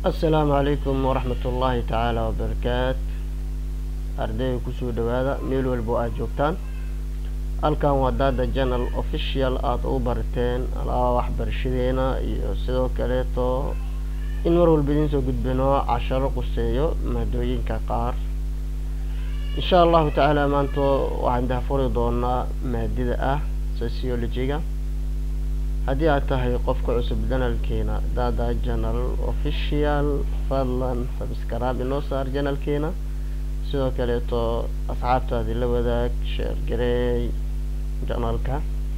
assalaamu calaykum waraxmat ullaahi tacaala wabarakaat ardayga kusoo dhawaada meel walba aada joogtaan halkan waa daada janal official aada u barateen alaba waxbarashadeena iyo sidoo kaleeto in mar walba idiin soo gudbino casharo quseeyo maadooyinka qaar insha allahu tacaala maanta waxaan dahfuri doonaa maadida ah sociologiga haddii aad tahay qofka cusub janalkeena dada janal official fadlan sabskraib inoo saar janalkeena sidoo kaleeto asxaabtaadi la wadaag sheer gareey janalka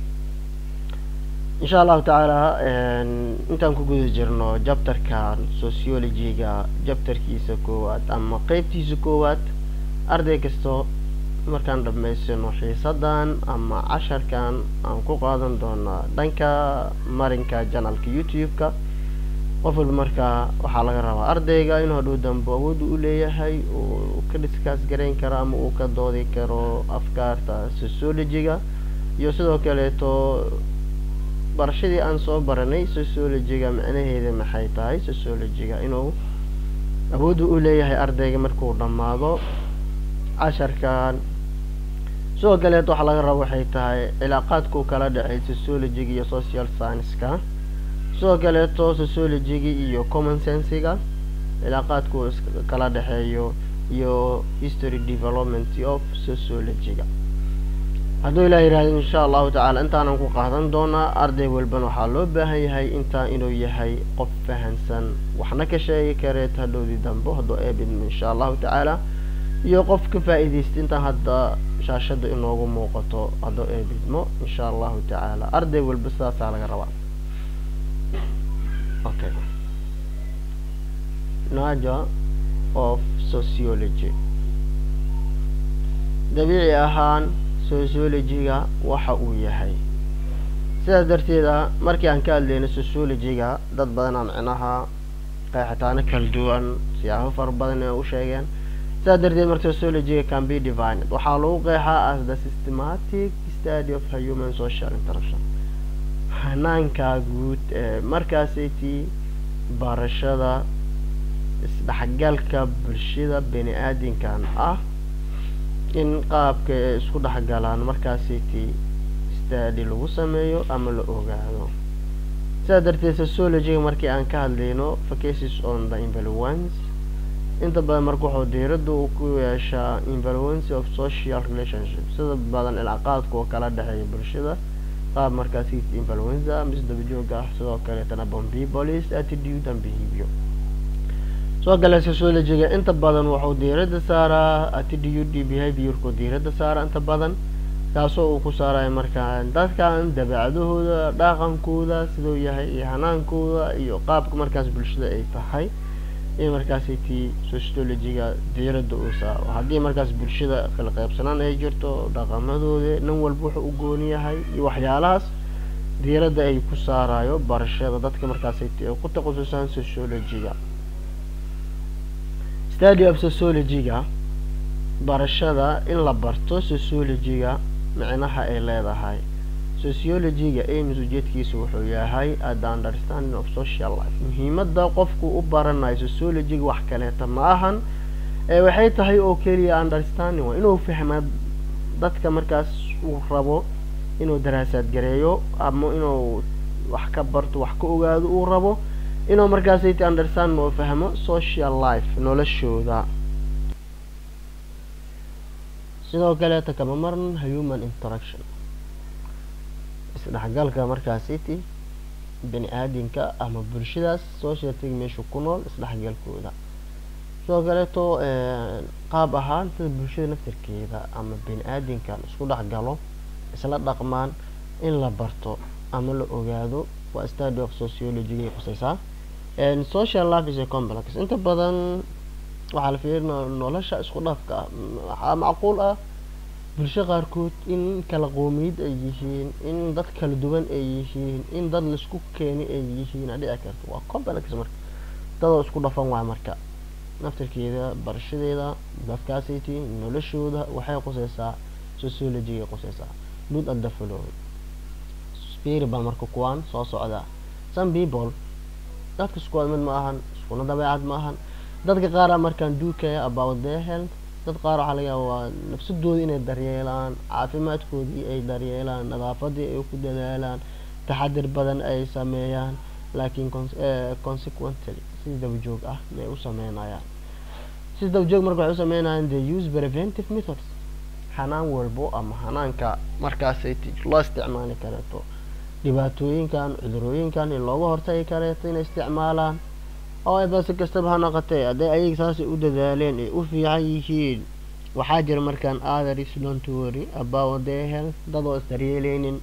insha allahu tacaala intaan ku guda jirno jabtarkan sociologiga jabtarkiisa koowaad ama qeybtiisa koowaad arday kasto markaan dhamaysano xiisadan ama casharkan aan ku qaadan doonaa dhanka marinka janalka youtube-ka qof walba markaa waxaa laga rabaa ardayga inuu hadhow dambe awoodu u leeyahay uu ka dhiskaas garayn karo ama uu ka doodi karo afkaarta sociologiga iyo sidoo kaleeto barashadii aan soo baranay sociologiga macnaheeda maxay tahay sociologiga inuu awoodu u leeyahay ardayga markuu dhammaado casharkan sidoo kaleeto waxaa laga raba waxay tahay cilaaqaadkuu kala dhexey sociologiga iyo social science-ka sidoo kaleeto sociologiga iyo common sensiga cilaaqaadkuu kala dhexeeyo iyo history development of sociologiga hadduu ilaa yihahdo insha allahu tacaala intaanan ku qaadan doonaa arday walbana waxaa loo baahan yahay intaa inuu yahay qof fahansan waxna ka sheegi kareet hadhowdii dambe hadduu eebidmo insha allahu tacaala iyo qof ka faa-iideysta intaan hadda shaashada inoogu muuqato hadduu eebidmo insha allahu tacaala arday walba sidaasaa laga rabaa okay naja of sociology dabiici ahaan sociologiga waxa uu yahay sidaas darteeda markii aan ka hadlayno sociologiga dad badanaa micnaha qeexitaano kala duwan siyaabo fara badan ee u sheegeen sidaas darteed marka sociologiga can be divined waxaa lagu qeexaa as the systematic study of human social interaction hanaanka guud ee markaasaytii barashada isdhexgalka bulshada bani aadinkan ah in qaabka ay isku dhexgalaan markaasaytii study lagu sameeyo ama la ogaado sidaas darteed sociologiga markii aan ka hadlayno focuses on the influence inta badan marka wuxuu diirada uu ku yeeshaa influence of social relationship sida badan cilaaqaadka oo kala dhexeeya bulshada qaab markaasi influenza mise dabajooga ah sidoo kaleetana bombibolis attitude and behavior soo gale sociologiga inta badan wuxuu diirada saaraa attitude behaviorku diirada saara inta badan kaasoo uu ku saarayo markaa dadkan dabeecadahooda dhaqankooda siduu yahay iyo hanaankooda iyo qaabka markaas bulshada ay tahay in markaasi tii sociologiga diirada uu saaro haddii markaas bulshada kala qeybsanaan ay jirto dhaqamadooda nin walba wuxuu u gooni yahay iyo waxyaalahaas diirada ay ku saarayo barashada dadka markaasi ti ay ku takhasusaan sociologiga study of sociologiga barashada in la barto sociologiga micnaha ay leedahay sociologiga ames ujeedkiisa wuxuu yahay the understanding of social life muhiimada qofku u baranayo sociologiga wax kaleeta ma ahan ee waxay tahay oo keliya understanding waa inuu fahma dadka markaas uu rabo inuu daraasaad gareeyo ama inuu wax ka barto wax ka ogaado uu rabo inuu markaasayt understanding oo fahmo social life noloshooda sidoo kaleeta kama maran human interaction isdhexgalka markaasiti bani aadinka ama bulshadaas socialtiga meesha ku nool isdhexgalkooda sidoo kaleeto qaab ahaan sida bulshada naftarkeeda ama bani aadinkan isku dhexgalo isla dhaqmaan in la barto ama la ogaado waa study of sociologiga quseysaa social life is a complex inta badan waxaa la fiirina nolosha isku dhafka ah waxaa macquul ah bulsho qaarkood in kala qoomiyad ay yihiin in dad kala duwan ay yihiin in dad laisku keeni ay yihiin a dhici karto waa complex marka dadoo isku dhafan waay marka naftarkeeda barashadeeda dadkaasiti noloshooda waxay quseysaa sociologiga quseysaa lood at the following spirit baa marka kuwaan soo socda some people dadka isku wada mid ma ahan iskuna dabeecad ma ahan dadka qaara markaan duukaya about their health dad qaar waxaa laga yaaba waa nafsadooda inay daryeelaan caafimaadkoodii ay daryeelaan nadaafadii ay ku dadaalaan taxadir badan ay sameeyaan laakiin consequently si dabajoog ah may u sameynayaan si dabajoog marka waxay u sameynayaan they use preventive methods xanaan walbo ama xanaanka markaasay loo isticmaali kareeto dhibaatooyinkan cudurooyinkan in looga hortagi kareeto inay isticmaalaan oo ayba si kastaba ha noqotee hadday ayaga saasay u dadaaleen ay u fiican yihiin waxaa jira markaan others don't worry about their health dadoo isdaryeeleynin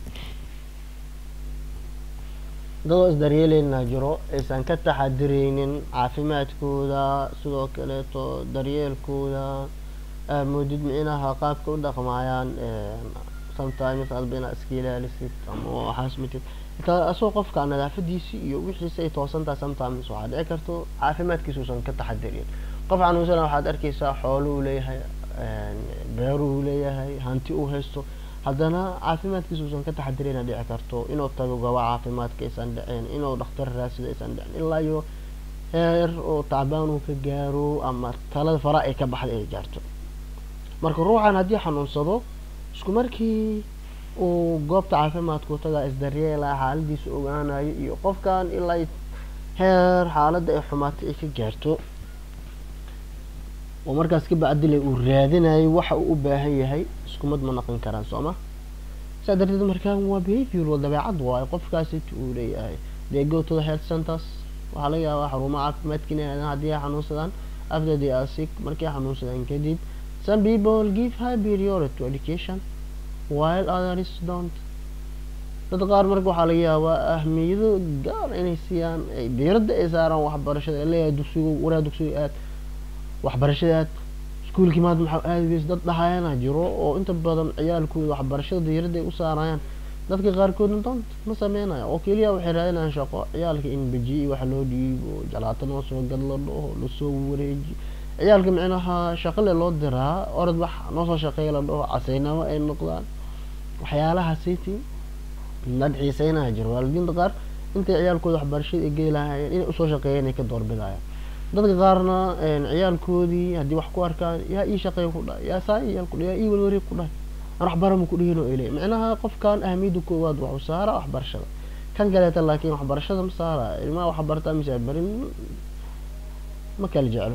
dadoo isdaryeeleyna jiro aysan ka taxadireynin caafimaadkooda sidoo kaleeto daryeelkooda moodid micnaha qaabka u dhaqmaayaan sometimes adba inaad iska ilaalisid ama waxaas matid asagoo qofka nadaafadiisi iyo wixiisi ay toosantaha sometimes waxaa dhici karto caafimaadkiisa uusan ka taxadirin qof xanuunsana waxaad arkeysaa xoolo uu leeyahay beeru uu leeyahay hanti uu haysto haddana caafimaadkiisa uusan ka taxadirina dhici karto inuu tago gaba caafimaadka aysan dhicin inuu dhakhtar raasida aysan dhicin ilaa iyo heer oo tacbaan uu ka gaaro ama talada fara ay ka baxday ay gaarto marka ruuxan haddii xanuunsado isku markii uu goobta caafimaadku tagaa isdaryeelaa xaaladiisa ogaanayo iyo qofkan ilaa heer xaaladda ay xumaatay ay ka gaarto oo markaas ka bacdile uu raadinayo waxa uu u baahan yahay iskumad ma naqon karaan soo ma saa darteed markaan waa behavior waa dabeecad waayo qofkaasita uu leeyahay they go to the health centers waxaa laga yaabaa xarumaha caafimaadka inay aadaan haddii ay xanuunsadaan after they are sick markay xanuunsadaan kadib some people give high priority to education while others don't dad qaar marka waxaa laga yaabaa ahmiyado gaar inay siiyaan ay diiradda ay saaraan waxbarashada leeyahay dugsigu waraa dugsiga aad waxbarashada aad iskuulkii maad maxaa aadageys dad dhahayana jiro oo inta badan ciyaalkooda waxbarashada diiradda ay u saarayaan dadka qaarkoodna don't ma sameynaya oo keliya waxay raadinayaan shaqo ciyaalka in beji wax loo dhiibo jalaato noo soo gad la dhaho lasoo wareeji ciyaalka micnaha shaqale loo diraa orod wax noo soo shaqeeya la dhaho casaynamo ay noqdaan waxyaalaha city dad xiiseynaya jiro waalidiinta qaar intay ciyaalkooda waxbarashada ay geli lahaayeen inay usoo shaqeeyeen ay ka doorbidayaan dadka qaarna ciyaalkoodii haddii wax ku arkaan yaa ii shaqeeya ku dhahay yaa saa iyaal ku dhahay yaa ii walwareeg ku dhahay aan waxbarama ku dhihin oo ay leeyahy micnaha qofkan ahmiyadda koowaad waxu saara waxbarashada kan kaleeta laakiin waxbarashada ma saara ilmaha waxbartaa mise barin ma kala jeclo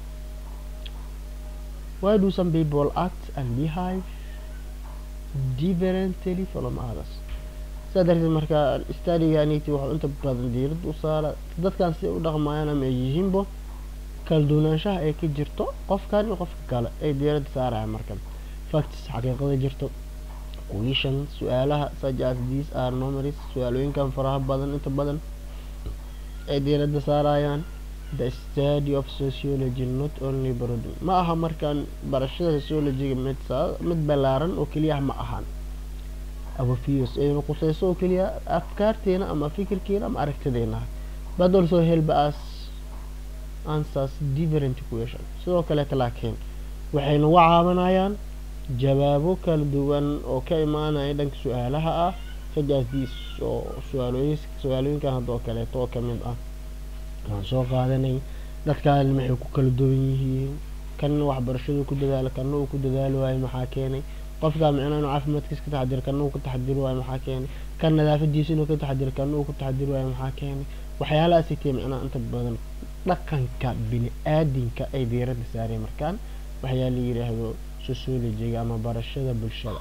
why do some people act and behave differently from others sidaa darteed marka stadiganiti waxuu inta badan diirada u saara dadkan siday u dhaqmayaan ama ay yihiinbo kala duwanaanshaha ay ka jirto qofkan iyo qofka kale ay diirada saaraya markan facts xaqiiqada jirto question su-aalaha such as these are numerous su-aalooyinkan faraha badan inta badan ay diirada saarayaan the study of sociology not only broad ma aha markaan barashada sociologyga mid mid ballaaran oo keliya ma ahan awafios ayna quseyso oo keliya afkaarteena ama fikirkeena ama aragtideena but also help us answers different question sidoo kaleeta laakiin waxay nagu caawinayaan jawaabo kala duwan oo ka imaanaya dhanka su-aalaha ah sajaasdiis oo su-aalooyin su-aalooyinkan haddoo kaleeto oo kamid ah waan soo qaadanay dadkaan maxay ku kala duwan yihiin kanna waxbarashadu ku dadaala kanna uu ku dadaali waayo maxaa keenay qofkaa micnaa inuu caafimaadkiisa ka taxadiro kanna uu ka taxadiri waayo maxaa keenay kan nadaafadiisa inuu ka taxadiro kanna uu ka taxadiri waayo maxaa keenay waxyaalahaasi tee micnaha inta badan dhaqanka bini aadinka ay diiradda saareen markaan waxyaa la yidhaahdo sociologiga ama barashada bulshada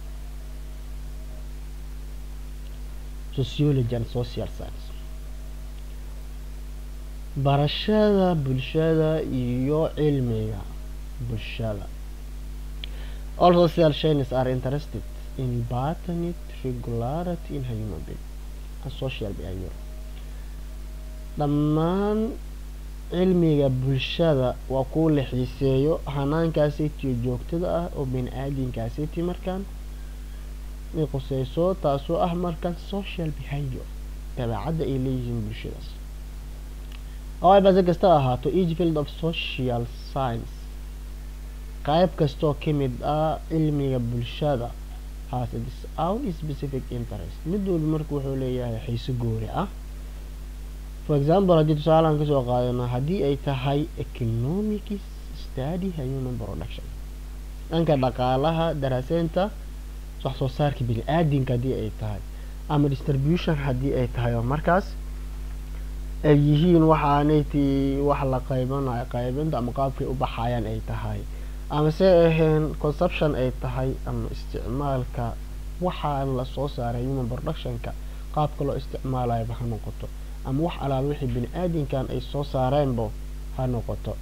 sociology and social science barashada bulshada iyo cilmiga bulshada all social chains are interested in patterned regularity in human being and social behavior dhammaan cilmiga bulshada waa kuwa la xiiseeyo hanaankaasitiyo joogtada ah oo bini aadinkaasiti markaan ay quseyso taasoo ah markaan social behavior dabeecadda ay leeyihiin bulshadaas however si kasta ahaato each field of social science qayb kastoo ka mid ah cilmiga bulshada has its own specific interest mid walba marka wuxuu leeyahay xiise goori ah for example haddii tusaalaan kasoo qaadano haddii ay tahay economics study human production dhanka dhaqaalaha daraaseynta wax soo saarka bini aadinka haddii ay tahay ama distribution haddii ay tahay oo markaas ay yihiin waxaanayti wax la qaybanayo qaybinta ama qaabkay u baxayaan ay tahay ama se ahayn conception ay tahay ama isticmaalka waxaa lasoo saaray human productionka qaabka loo isticmaalayaba ha noqoto ama wax alaaba wixii bini aadinkan ay soo saareenbo ha noqoto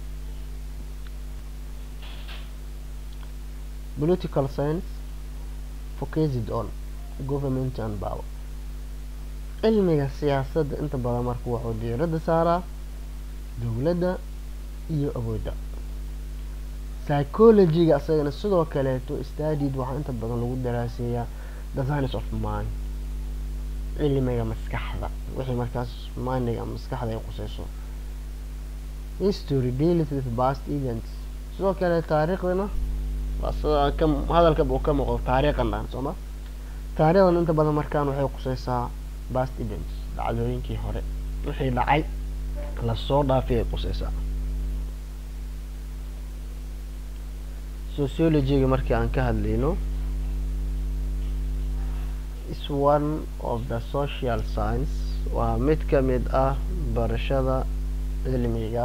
political science focused on government and power cilmiga siyaasadda inta badan marka wuxuu diiradda saaraa dowladda iyo awoodda psychologyga isagana sidoo kaleeto studied waxaa inta badan lagu daraaseeyaa the science of mind cilmiga maskaxda wixii markaas mindiga maskaxda ay quseyso history deals with past events sidoo kale taariikhdana waa sida ka hadalkaba uu ka muuqdo taariikhan dhan sooma taariikhdan inta badan markaan waxay quseysaa past events dhacdooyinkii hore wixii dhacay lasoo dhaafay ay quseysaa sociologyga markii aan ka hadlayno is one of the social science waa mid ka mid ah barashada cilmiga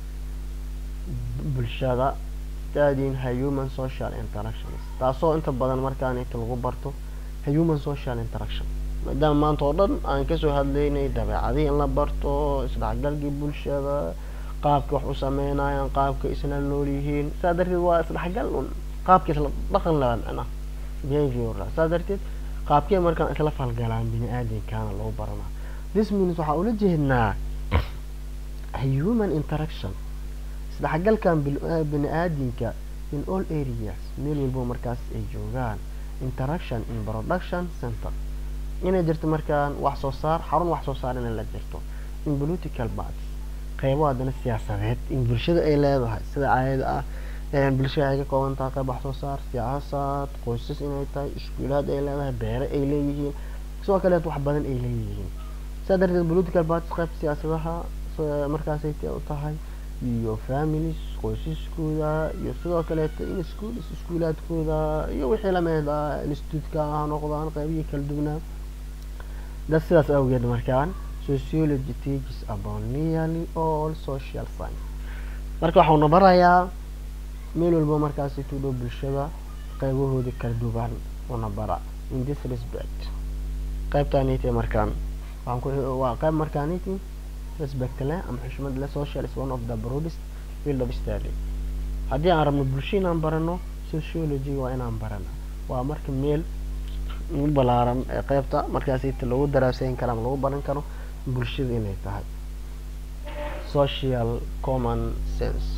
bulshada studying human social interactions taasoo inta badan markaan inta lagu barto human social interaction maadaama maanta oo dhan aan kasoo hadlaynay dabeecadihii in la barto isdhexgalkii bulshada qaabka wax u sameynayaan qaabka isla nool yihiin saa darteed waa isdhexgal un qaabka isla dhaqan laba micna behavior saa darteed qaabkee markaan isla falgalaan bini aadinkaana lagu baranaa this means waxaa ula jeednaa human interaction isdhexgalkan bini aadinka in all areas meel walbo markaas ay joogaan interaction in production center inay jirto markaan wax soo saar xarun wax soo saar inay la jirto in political parts qeybo haddana siyaasadeed in bulshada ay leedahay sida caadada ah bulshada ay ka kooban tahay qeyb wax soo saar siyaasad qoysas inay tahay iskuulaad ay leedahay beere ay leeyihiin sidoo kaleet wax badan ay leeyihiin sidaa darteed political parties qeyb siyaasadaha markaasay u tahay iyo families qoysaskooda iyo sidoo kaleeto in schools iskuulaadkooda iyo wixii lamid ah institutka ha noqdaan qeybihii kala duwnaa dad sidaas awgeed markaan sociology teaches about nearly all social science marka waxauna barayaa meel walba markaasi tu dhow bulshada qeybahoodii kala duwan una bara in this respect qeybtaaniti markaan waxaan ku waa qeyb markaaniti respect leh ama xushmad leh social is one of the broadest field of study haddii aan rabno bulsho inaan barano sociology waa inaan barana waa marka meel ugu balaaran ee qeybta markaasita lagu daraaseyn karo ama lagu baran karo bulshada inay tahay social common sense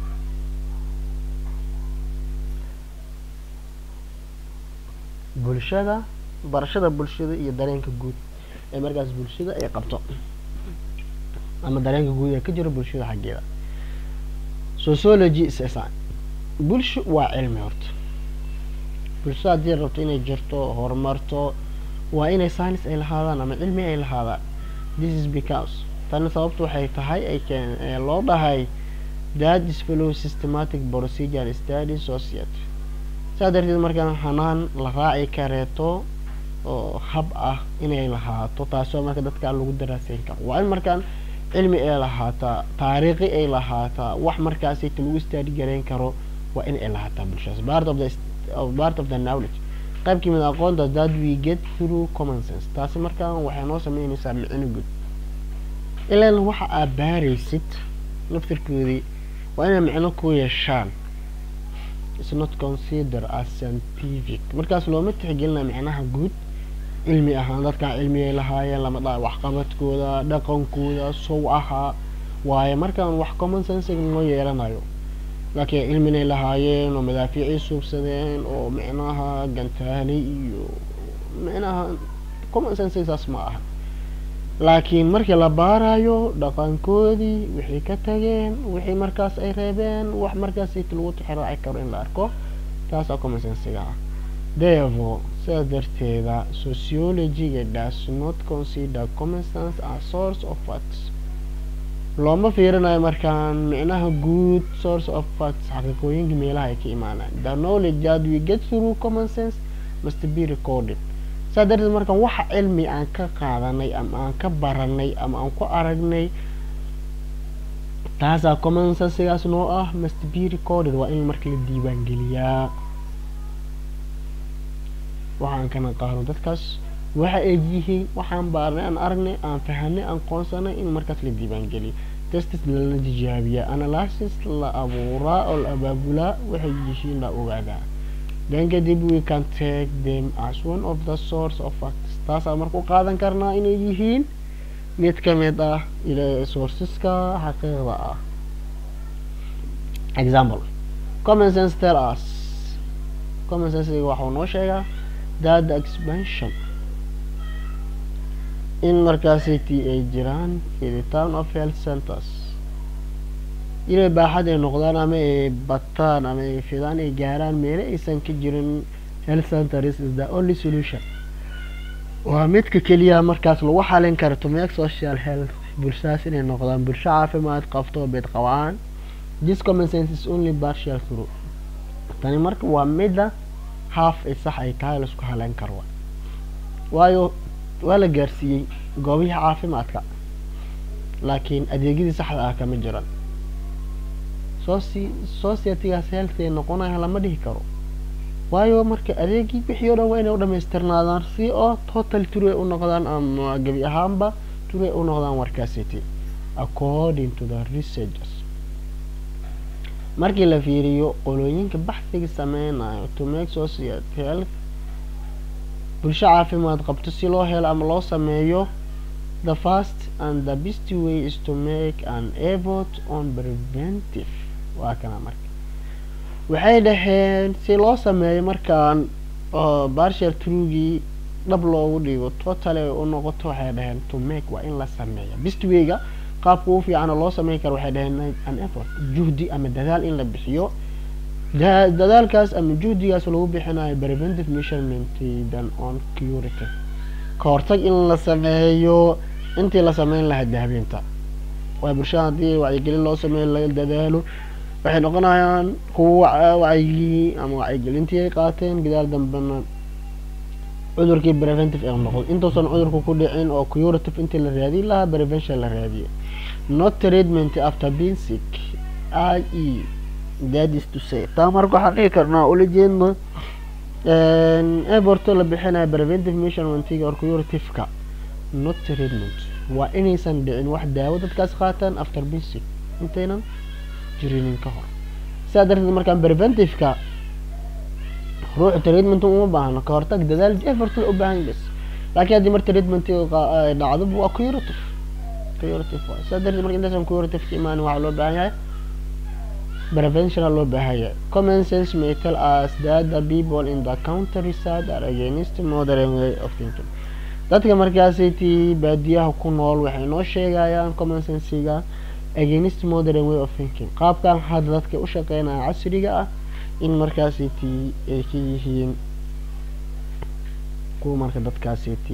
bulshada barashada bulshada iyo dareenka guud ee markaas bulshada ay qabto ama dareenka guud ee ka jiro bulshada xaggeeda sociology is bulsho waa cilmi horta bulsho haddii rabto inay jirto horumarto waa inay science ay lahaadaan ama cilmi ay lahaadaan this is because tani sababtu waxay tahay ay keen loo dhahay that is follow systematic procedure study society saa darteed markaan hanaan la raaci kareeto oo hab ah inay lahaato taasoo marka dadka lagu daraaseyn karo waa in markaan cilmi ay lahaataa taariikhi ay lahaataa wax markaasayta lagu study gareyn karo waa in ay lahaataa bulshadaas part of the of part of the knowledge qayb kamid aqoonta that we get through common sense taasi markaan waxay noo sameynaysaa micno guud ilaan waxa aad baaraysid naftirkoodii waa inay micno ku yeeshaan is not consider as scientific markaas looma tixgelina micnaha guud cilmi ahaan dadkaa cilmiyay lahaayeen lama dhaha waxqabadkooda dhaqankooda sow ahaa waayo markaan wax common sensiga noo yeelanayo laakiin cilminay lahaayeen oo madaafiicay suubsadeen oo micnaha gantaalay iyo micnaha common sensiga saas ma aha laakiin markii la baarayo dhaqankoodii wixii ka tageen wixii markaas ay reebeen wax markaas lagu tixraaci karo in la arko taasaa common sensiga ah therefore sidaa darteeda sociologyga does not consider common sense as source of facts looma fiirinayo markaan micnaha guud source of facts xaqiiqooyinka meelaha ay ka imaanaan the knowledge that we get through common sense must be recorded saa darteed markaan waxa cilmi aan ka qaadanay ama aan ka baranay ama aan ku aragnay taasaa common sensigaas noo ah must be recorded waa in marka la diiwaan geliyaa waxaan kana qaano dadkaas waxa ay yihiin waxaan baarnay aan aragnay aan fahanay aan qoonsanay in markaas la diiwaan geliyo testis lala tijaabiyaa analysis la abuuraa oo la abaabulaa waxay yihiin la ogaadaa then kadib we can take them as one of the source of facts taasaa marka u qaadan karnaa inay yihiin mid ka mid ah sourceska xaqiiqda ah example common sense tell us common sense waxuu noo sheegaa that the expansion in markaasiti ay jiraan in the town of health centers inay baaxad ay noqdaan ama ay bataan ama ay fidaan ay gaaraan meelo aysan ka jirin health centers is the only solution waa midka keliya markaas lagu xalin karo to make social health bulshadaas inay noqdaan bulsho caafimaad qabto beed qabaan this common sense is only partial through tani marka waa midda half ay sax ay tahay laisku haleyn karo waayo waa la gaarsiiyey goobihii caafimaadka laakiin adeegyadii saxda ah kama jiran soci societygaas healthy noqonaya lama dhihi karo waayo marka adeegii wixii o dhan waa inay u dhamaystirnaadaan si oo total ture u noqdaan ama gebi ahaanba ture u noqdaan warkaasiti according to the researchers markii la fiiriyo qolooyinka baxsiga sameynayo to make society health bulsho caafimaad qabto si loo helo ama loo sameeyo the first and the best way is to make an effort on preventive waa kana marka waxay dhaheen si loo sameeyo markaan barshal trugii dhab loogu dhigo totally u noqoto waxay dhaheen to make waa in la sameeya best wayga qaabka u fiican oo loo sameyn karo waxay dhaheen an effort juhdi ama dadaal in la bixiyo dadaalkaas ama juhdigaas lagu bixinayo preventive measurement than on curative ka hortag in la sameeyo intii la sameyn lahaa daabeynta waa bulshada haddii wacyigelin loo sameeyo la dadaalo waxay noqonayaan kuwa wacyigii ama wacyigelintii ay qaateen gadaal dambena cudurkii preventive ee noqdo intuusan cudurku ku dhicin oo curative intii la raadin lahaa prevention la raadiye not treatment after being sick i e that is to say taa marka waxaan dhihi karnaa ula jeedno evorto la bixinayo preventive measurementiga or curative-ka not treatment waa inaysan dhicin wax daawo dadkaas qaataan after being sick intaynan jirinin ka hor sidaa darteed markaan preventive-ka ruuxu treatment uma baahno ka hortag dadaal effort u baahan bas laakiin haddii mar treatment dhacdo waa curative curative waay sidaa darteed marka intaysan curative ka imaanin waxaa loo baahan yahay prevention loo baahan yahay common sense may tell us that the people in the countryside are against modern way of thinking dadka markaasiti baadiyaha ku nool waxay noo sheegayaan common sensiga against modern way of thinking qaabkan hadda dadka u shaqeynaya casriga ah in markaasiti ay ka yihiin kuwa marka dadkaasiti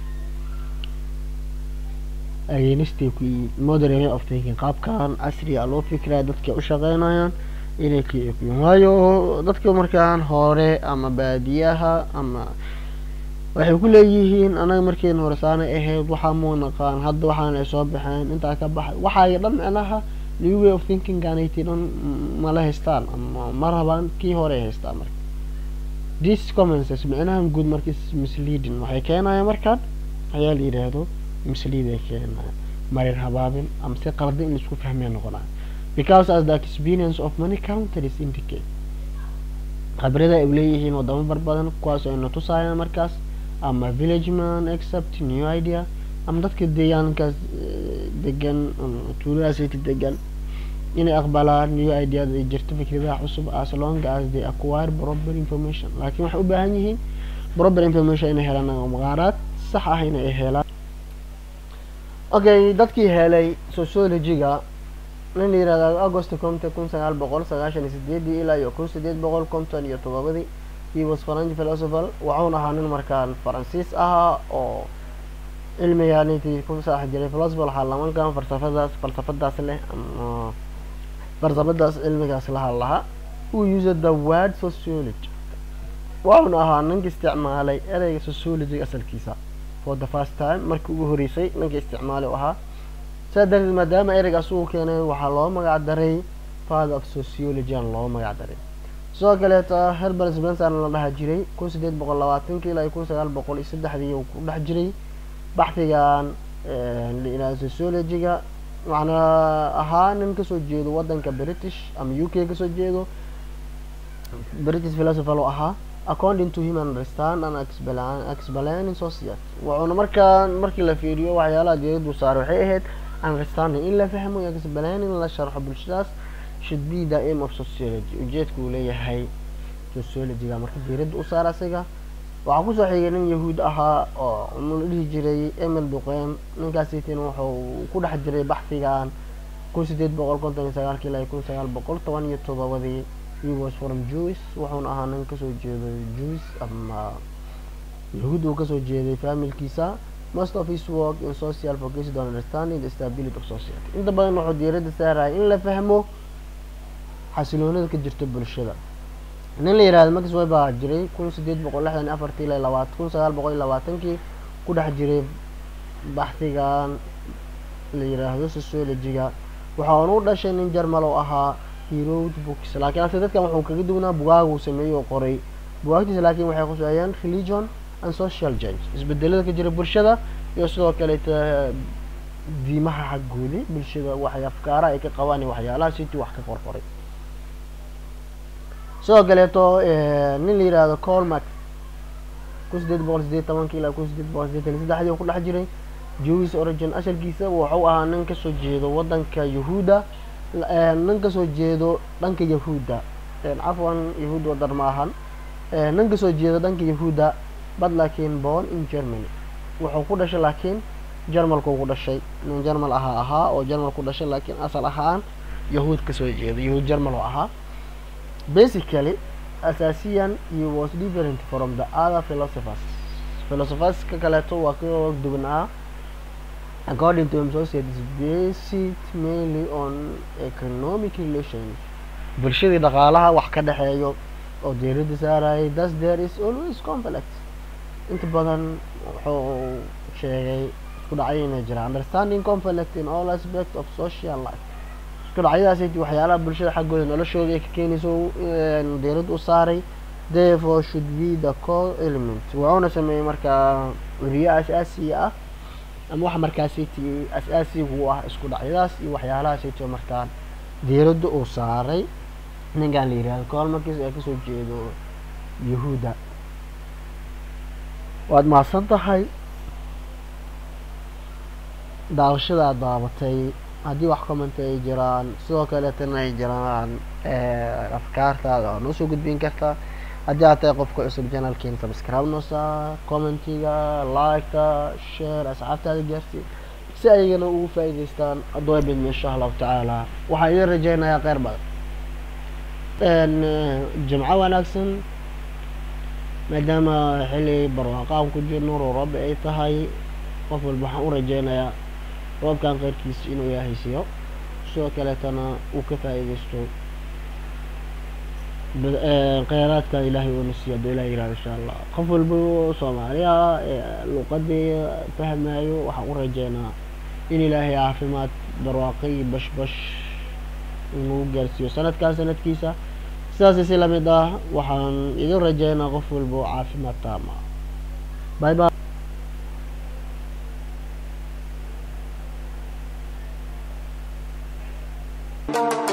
againstay ku yihiin modern way of thinking qaabkan casriga loo fikiraya dadka u shaqeynayaan inay ka yihiin waayo dadka markaan hore ama baadiyaha ama waxay ku leeyihiin anaga markiina hore saanay ahayd waxaa muu naqaan hadda waxaana ay soo baxeen intaa ka baxay waxaay dhan micnaha new way of thinking aanaytii dhan mala haystaan ama ma rabaan kii hore ay haystaan marka this commences micnahan guud marka is misleading waxay keenayaan markaan ayaa la yidhaahdo mislead ay keenayaan marin habaabin ama si qaldan in laisku fahmaya noqonaya because as the experience of many countries indicate khibrada ay leeyihiin wadamo bar badan kuwaas oo ayna tusaayaan markaas ama village man accept new idea ama dadka deegaankaas degan tuuladaasiti degan inay aqbalaan new ideada ay jirto fikradaha cusub as long as they acquire proper information laakiin waxay u baahan yihiin proper information inay helaan maqaaraad sax ah inay helaan okay dadkii helay sociology-ga nin la yihahda agost conte kun sagaal boqol sagaashan iyo sideedii ilaa iyo kun sideed boqol konton iyo todobadii he was french philosopher wuxuuna ahaa nin markaan faransiis ahaa oo cilmigaanitii ku saax jiray philosopher waxaa lamankan falsafadaas falsafadaas leh ama falsafadaas cilmigaas laha lahaa uu used the word sociology wuxuuna ahaa ninka isticmaalay ereyga sociology asalkiisa for the first time markii ugu horeysay ninka isticmaalay u ahaa saa darteed maadaama ereygaas uu keenay waxaa loo magac daray father of sociology aan loo magac daray sidoo kaleeta herbal spencer la dhaha jiray kun sideed boqol labaatankii ilaa kun sagaal boqol iyo saddexdii uu ku dhex jiray baxdigan la yidhahdo sociology-ga macnaa ahaa nin kasoo jeedo wadanka british ama u k kasoo jeedo british philosopher oo ahaa according to him understand and explain society wuxuuna markaa markii la fiiriyo waxyaalaha diiradu saaray waxay ahayd understanding in la fahmo iyo explaining la sharxo bulshadaas should be the aim of sociology ujeedka uu leeyahay sociology-ga marka diirada u saara isaga waxaa kusoo xigay nin yahuud ahaa oo la dhihi jiray emil duqeym ninkaasitin wuxuu ku dhex jiray baxdigan kun sideed boqol konton iyo sagaalkii ilaa kun sagaal boqol toban iyo todobadii he was from jews wuxuuna ahaa nin kasoo jeedo jews ama yahuud uu kasoo jeeday familkiisa most of his work in social focused on understanding the stability of society inta badan wuxuu diirada saaraya in la fahmo xasiloonida ka jirta bulshada nin la yihahdo max way baa jiray kun sideed boqol lixdan iyo afartii ilaa labaat kun sagaal boqol iyo labaatankii ku dhex jiray baxdigan la yiraahdo sociology-ga waxaana u dhashay nin jarmal oo ahaa herod books laakiin ase dadkan wuxuu kaga duwnaa bugaag uu sameeyey oo qoray bugaagtiisa laakiin waxay khuseeyeen religion and social change isbedelada ka jira bulshada iyo sidoo kaleeta diimaha xaggoodii bulshada waxay afkaaraha ay ka qabaan iyo waxyaalaha sitii wax ka qorqoray sidoo kaleeto nin la yihahdo colmac kun sideed boqol sideed tobankii ilaa kun sideed boqol sideetan iyo saddexdii oo ku dhex jiray jewish origin asalkiisa wuxuu ahaa nin kasoo jeedo wadanka yahuuda nin kasoo jeedo dhanka yahuuda cafwan yahuud wadar ma ahan nin kasoo jeedo dhanka yahuuda bad laakiin born in germany wuxuu ku dhashay laakiin jarmalku ku dhashay nin jarmal ahaa ahaa oo jarmal ku dhashay laakiin asal ahaan yahuud kasoo jeedo yahuud jarmal oo ahaa basically asaasiyan he was different from the other philosophers philosophers ka kaleeto waa ka duwanaa according to him society is based mainly on economic relations bulshadii dhaqaalaha wax ka dhexeeyo oo diirada saarayay thus there is always conflict inta badan wuxuu sheegay isku dhacyo inay jiraan understanding conflict in all aspect of social life isku dhacyadaasiti waxyaalaha bulshada xaggooda noloshooda ay ka keenayso diirada u saaray therefore should be the core element wuxuuna sameeyey markaa weriye asaasiya ah ama waxa markaasiti as-aasiga u ah isku dhacyadaas iyo waxyaalahaasiti markaa diirada uu saaray ninkan la yihahdo colmarkis ee kasoo jeedo yahuuda waad mahadsan tahay daawashada aad daabatay haddii wax commenta ay jiraan sidoo kaleetana ay jiraan afkaartaada waa noo soo gudbin kartaa haddii aad tahay qofka cusub janalkeena subscribe noo saa commentiga liketa share asxaabtaada gaarsi si ayagana ugu faa'iidaystaan adoo bidma insha allahu tacaala waxaa idin rajeynayaa kheyr badan jimco wanaagsan maadaama xilli barwaaqaan ku jirno rooroobe ay tahay qof walba waxaan u rajeynayaa roobkan keyrkiisa inuu ilaahay siiyo sidoo kaleetana uu ka faa'iidaysto kheyraadka ilaahay uuna siiyo hadduu ilahay yirahdo insha allah qof walba oo soomaaliya luuqadii fahmayo waxaan u rajeynaa in ilaahay caafimaad barwaaqo iyo bashbash inuu gaarsiiyo sanadkan sanadkiisa sidaasi si lamid ah waxaan idin rajeynaa qof walba oo caafimaad taama bye bye